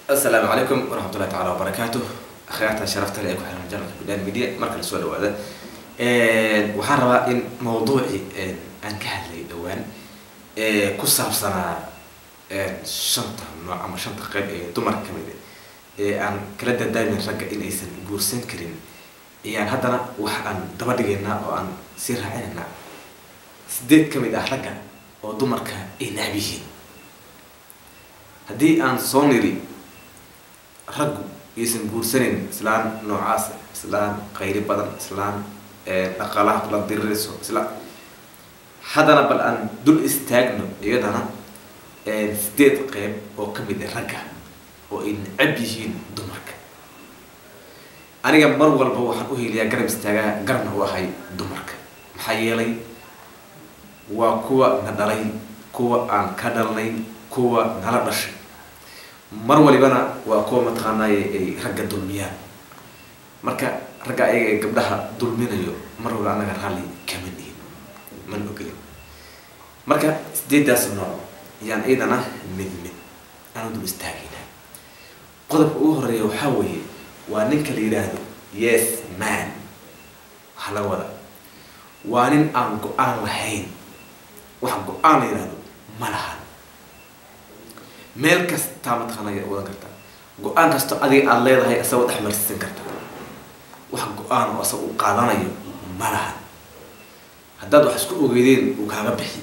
asalaamu calaykum waraxmatullahi tacaala wabarakaatu akhyaarta sharafta leh ee ku xiran janalka bidaan media marka lasoo dhawaada waxaan rabaa in mawduucii aan ka hadlay dhowaan ku saabsanaa shanta nooc ama shanta qeyb ee dumar ka mid ee aan kala dadaamin ragga in aysan guursan karin ayaan haddana wax aan daba dhigaynaa oo aan sii raacinaynaa sideed ka mid ah ragga oo dumarka ay nacab yihiin haddii aan soo niri raggu aysan guursanayn islaan noocaas islaan qayri badan islaan dhaqaalaha kula dirirayso islaan haddana bal aan dul istaagno iyadana sideed qeyb oo ka mid ah ragga oo ay necab yihiin dumarka aniga mar walba waxaan u heliyaa garab istaagaa garabna u ahay dumarka maxaa yeelay waa kuwa na dhalay kuwa aan ka dhalnay kuwa nala dhashay mar walibana waa kuwa mataqaanaaye ay ragga dulmiyaan marka ragga ayaga ee gabdhaha dulminayo mar waliba anaga raalli kama nihin mana ogelin marka sideedaas nooc yaan iyadana mid mid aanu dul istaagayna qodobka ugu horeeya waxaa weeye waa ninka la yidhaahdo yes man waxaa laga wadaa waa nin aan go-aan lahayn wax go-aan la yidhaahdo ma lahan meel kastaa mataqaanaya wadan kartaa go-aan kasto adiga aada leedahay asagoo dhex marsiisan karta wax go-aan oo asaga uu qaadanayo ma lahan haddaad wax isku ogeydeen uu kaaga bixi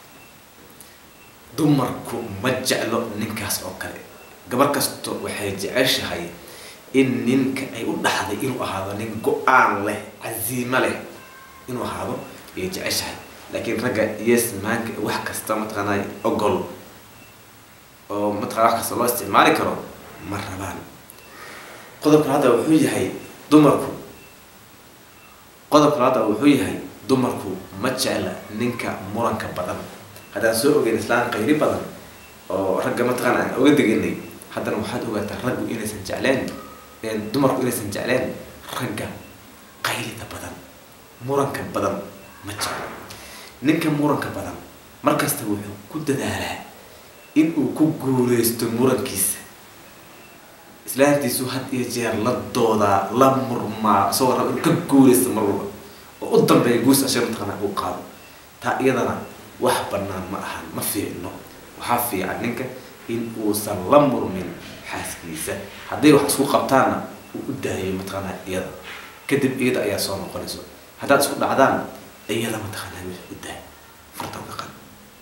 dumarku ma jeclo ninkaas oo kale gabar kasto waxay jeceshahay in ninka ay u dhaxday inuu ahaado nin go-aan leh casiimo leh inuu ahaado ayay jeceshahay laakiin ragga yes maanka wax kasta mataqaanay ogol oo mataqana wax kasta loo isticmaali karo ma rabaan qodobkan hadda wuxuu yahay dumarku qodobkan hadda wuxuu yahay dumarku ma jecla ninka muranka badan haddaan soo ogeyn islaan qayri badan oo ragga mataqaana aan oga deganay haddana waxaad ogaataa raggu inaysan jecleen dumarku inaysan jecleen ragga qaylida badan muranka badan ma jeclo ninka muranka badan markasta wuxuu ku dadaalaa in uu ku guuleysto murankiisa islaantiisu had iyo jeer la doodaa la murmaa isagoo raba inuu ka guuleysto mar walba oo u dambeeya guus ashee mataqaana uu qaado taa iyadana wax banaan ma ahan ma fiicno waxaa fiican ninka in uusan la murmin xaaskiisa hadday wax isku qabtaanna uu u daayo mataqaana iyada kadib iyada ayaa soo noqonayso haddaad isku dhacdaan iyada mataqaana wix u daa farta uga qan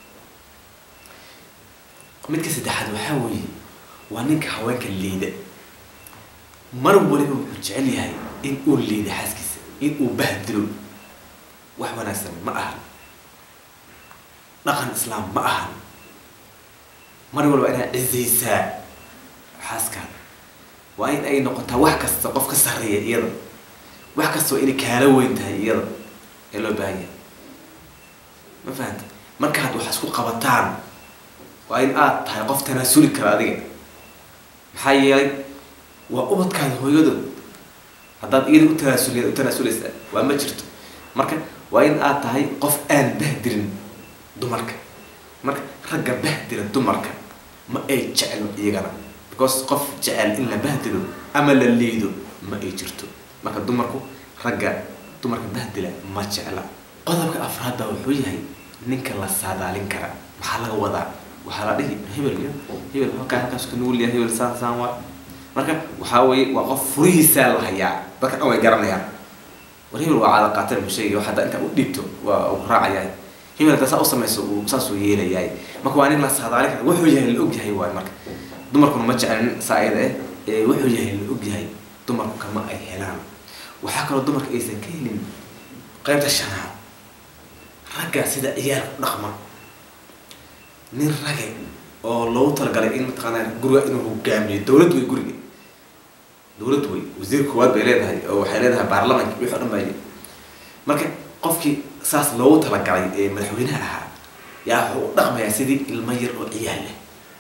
midka saddexaad waxaa weeye waa ninka haweenka liida mar waliba wuxuu jecel yahay in uu liida xaaskiisa in uu bahdilo wax wanaagsan ma ahan dhaqan islaam ma ahan mar walba inaad cizaysaa xaaskaada waa in ay noqotaa wax kasta qof ka sarreeya iyada wax kasta waa inay kaala weyn tahay iyada ee loo baahan yahay ma fahanta markaad wax isku qabataan waa in aad tahay qof tanaasuli kara adiga maxaa yeelay waa ubadkaada hooyadood haddaad iyada u tanaasul u tanaasuleysaa waa ma jirto marka waa in aad tahay qof aan bahdirin dumarka marka ragga bahdira dumarka ma ay jeclo iyagana because qof jecel in la bahdilo ama la liido ma ay jirto marka dumarku ragga dumarka bahdila ma jecla qodobka afraadba wuxuu yahay ninka la saadaalin kara maxaa laga wadaa waxaa la dhihi hebel iyo hebel halkaa halkaas ka nugul yahay hebel saan saan waa marka waxaa weeye waa qof furihiisaa la hayaa dadka dhan way garanayaan war hebel waa caada qaatar musheegi wax hadda intaa u dhiibto waa uu raacayaa hebel hadda saa u samayso uu saasuu yeelayaay marka waa nin la saadaalin kara wuxuu yahay la og yahay waay marka dumarkuna ma jeclin saa iyada eh ee wuxuu yahay la og yahay dumarku kama ay helaan waxaa kaloo dumarka aysan ka helin qaybta shanaad ragga sida ciyaar ku dhaqma nin rage oo loogu talagalay in mataqaanaa guriga inuu hogaamiyo dowlad wey guriga dowlad wey wasiir koowaad bay leedahay oo waxay leedahay baarlamanka wixii o dhan bay marka qofkii saas loogu talagalay ee madaxweynaha ahaa yaa wuxuu u dhaqmayaa sidii ilmo yar oo ciyaal leh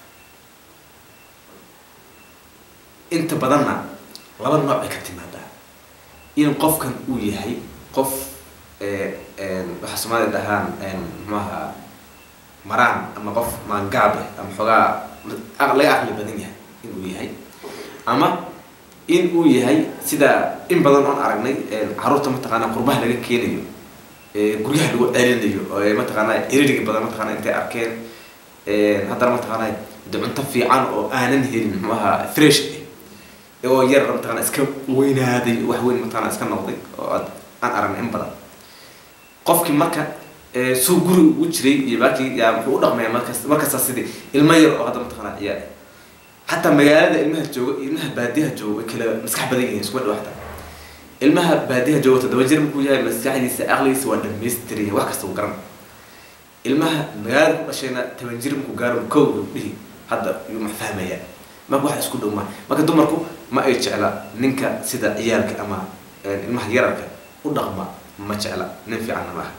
inta badanna laba nooc bay ka timaadaa in qofkan uu yahay qof waxaa soomaalida dhahaan muxuaha maraan ama qof maangaab eh ama xoogaa laga aqli badan yahay inuu yahay ama in uu yahay sida in badan oon aragnay caruurta mataqaanaa qurbaha laga keenayo guryaha lagu celinayo oo mataqaanaa eririga badan mataqaana intay arkeen haddana mataqaanaa de cunto fiican oo aanan helin muxuu ahaa fresh ah oo yar mataqaana iska weynaaday wax weyn mataqaana iska noqday oo aan aragnay in badan qofkii marka suu guri ugu jiray iyo baakii yaa muxuu u dhaqmaya markas markasta sidii ilmo yar oo hadda mataqaanaa ciyaar xataa magaalada ilmaha jooga ilmaha baadiyaha jooga way kala maskax badan yihiin iskuba dhaw xataa ilmaha baadiyaha jooga toddoba jir markuu yahay maskaxdiisa aqligiisa waa dhamaystiran wax kasta uu garan ilmaha magaalada ku dhashayna toban jir markuu gaaro kow uu dhihi hadda yuu ma fahmayaa marka wax isku dhow ma marka dumarku ma ay jecla ninka sida ciyaalka ama ilmaha yararka u dhaqma ma jecla nin fiicanna ma aha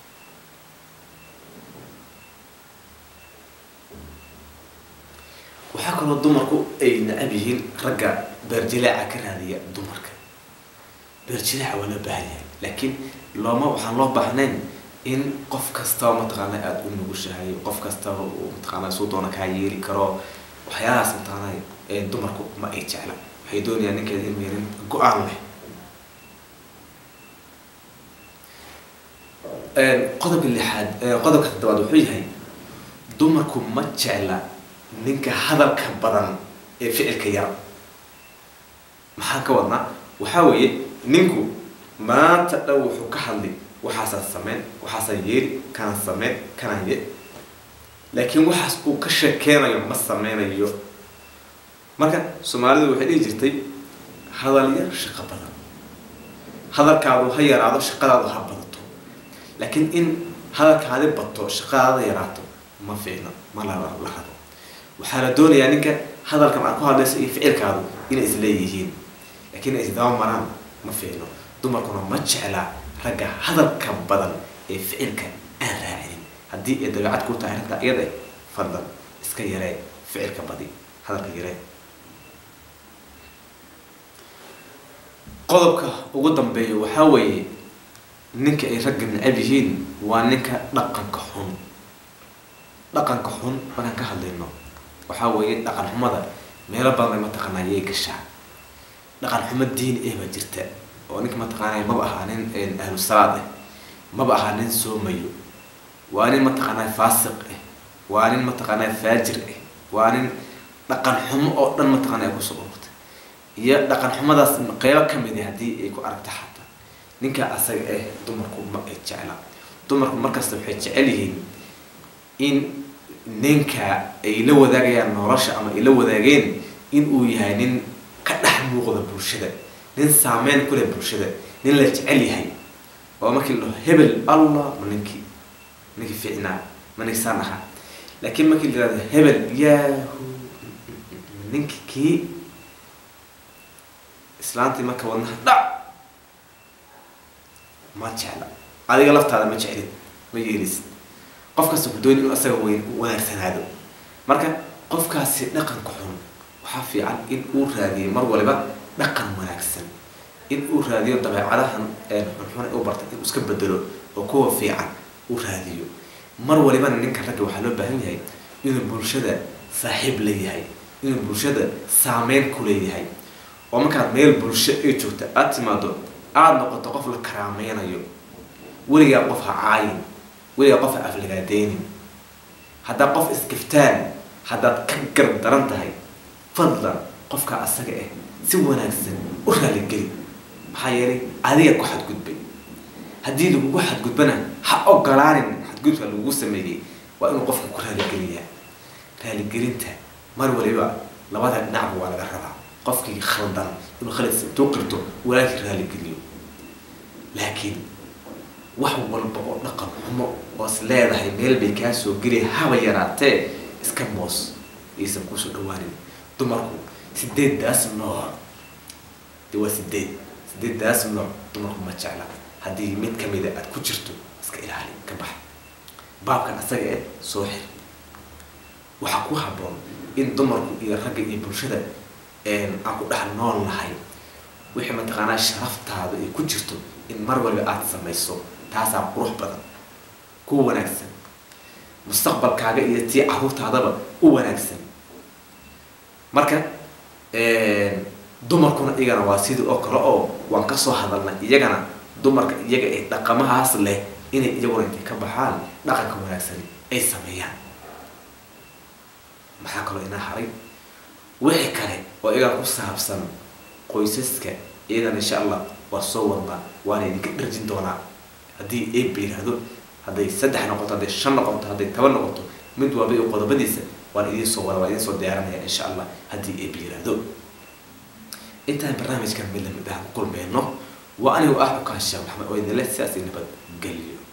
waxaa kaloo dumarku ay nacab yihiin ragga beerjilaaca ka raadiya dumarka beerjilaaca waa loo baahan yahay laakiin looma waxaan loo baahnayn in qof kastaba mataqaana aada u nugushahay qof kastaba uu mataqaana suu doona kaa yeeli karo waxyaalahaas mataqaana dumarku ma ay jecla waxay doonayaan ninkeeda inuu yarin go-aan leh qodobka lixaad qodobka toddobaad wuxuu yahay dumarku ma jecla ninka hadalka badan ee ficilka yar maxaan ka wadnaa waxaa weeye ninku maanta dhan wuxuu ka hadli waxaasaan sameyn waxaasaan yeeli kanaan sameyn kanaan ye laakiin waxaas uu ka sheekeynayo ma sameynayo marka soomaalidu waxay dhihi jirtay hadal yar shaqo badan hadalkaadu ha yaraado shaqadaadu ha badato laakiin in hadalkaadi bato shaqadaada yaraato ma fiicno ma la la rabo waxaa la doonayaa ninka hadalkan aad ku hadlayso iyo ficilkaadu inay isleeyihiin laakiin ay isdaba maraan ma fiicno dumarkuna ma jeclaa ragga hadalka badan ee ficilka aan raacinin haddii ay dabeecad ku tahay arrinta iyada fadlan iska yaree ficilka badi hadalka yaree qodobka ugu dambeeya waxaa weeye ninka ay ragga necab yihiin waa ninka dhaqanka xun dhaqanka xun markaan ka hadlayno waxaa weeye dhaqan xumada meelo badan ay mataqaanaa yay gashaa dhaqan xumo diini eh baa jirta oo ninka mataqaanaa maba ahaa nin ahlu salaad ah maba ahaa nin soomayo waa nin mataqaanaa faasiq ah waa nin mataqaanaa faajir ah waa nin dhaqan xumo oo dhan mataqaanaa ay kusoo ururtay iyo dhaqan xumadaas qeybo ka mid ah haddii ay ku aragta xataa ninka asaga ah dumarku ma ay jecla dumarku markasta waxay jecel yihiin in ninka ay la wadaagayaan nolosha ama ay la wadaageen in uu yahay nin ka dhex muuqda bulshada nin saameyn ku leh bulshada nin la jecel yahay oo markii la dhaho hebel allah ma ninkii ninkii fiicnaa ma ninkisaan ahaa laakiin markii la yihahdo hebel yaahu ninkii kii islaantii marka wadnaha dhac ma jecla adiga laftaada ma jeclid ma yeelisid qof kasta ku dooni inuu asaga weyn wanaagsanaado marka qofkaasi dhaqanka xun waxaa fiican in uu raadiyo mar waliba dhaqan wanaagsan in uu raadiyo dabeecadahan xunxun u bartay inuu iska bedelo oo kuwa fiican uu raadiyo mar walibana ninka ragga waxaa loo baahan yahay inuu bulshada saaxiib leeyahay inuu bulshada saameyn ku leeyahay oo markaad meel bulsho ay joogta aada timaado aada noqoto qof la karaameynayo weligaa qof ha caayin weligaa qof ha aflagaadeynin haddaad qof iskiftaan haddaad ka garab daran tahay fadlan qofka asaga ah si wanaagsan u raaligeli maxaa yeelay adiga ku xadgudbay haddii lagugu xadgudbana ha ogolaanin xadgudbka lagugu sameeyey waa inuu qofka ku raaligeliyaa raaligelinta mar waliba labada dhinacba waa laga rabaa qofkii khaldan inuu khaladkiisa intuu qirto walaalkii raaligeliyo laakiin wax walba oo dhaqan xumo oos leedahay meel bay kaa soo geliya haba yaraatee iska moos aysan kusoo dhawaanin dumarku sideeddaas nooc de waa sideed sideeddaas nooc dumarku ma jecla haddii mid kamida aad ku jirto iska ilaali ka bax baabkan asaga ee soo xir waxaa ku habboon in dumarku iyo ragga iyo bulshada aan ku dhex nool nahay wixii mataqaanaa sharaftaada ay ku jirto in mar waliba aada samayso taasaa qurux badan ku wanaagsan mustaqbalkaaga iyo tii caruurtaadaba u wanaagsan marka dumarkuna iyagana waa sidii oo kale oo waan kasoo hadalnay iyagana dumarka iyaga ee dhaqamahaas leh inay iyaguna intay ka baxaan dhaqanka wanaagsani ay sameeyaan maxaa kaloo inaa haray wixii kale oo iyagana ku saabsan qoysaska iyagana insha allah waa soo wadnaa waana idinka dharjin doonaa haddii eeba yihahdo hadday saddex noqoto hadday shan noqoto hadday toban noqoto mid walba iyo qodobadiisa waan idiin soo wada waan idiin soo diyaarinaya insha allah haddii eeba yihahdo intaan barnaamijkan mid lamid ah ku kulmeyno waa anigu ah ukaansha maxamed oo idinle sidaas nabad geliyo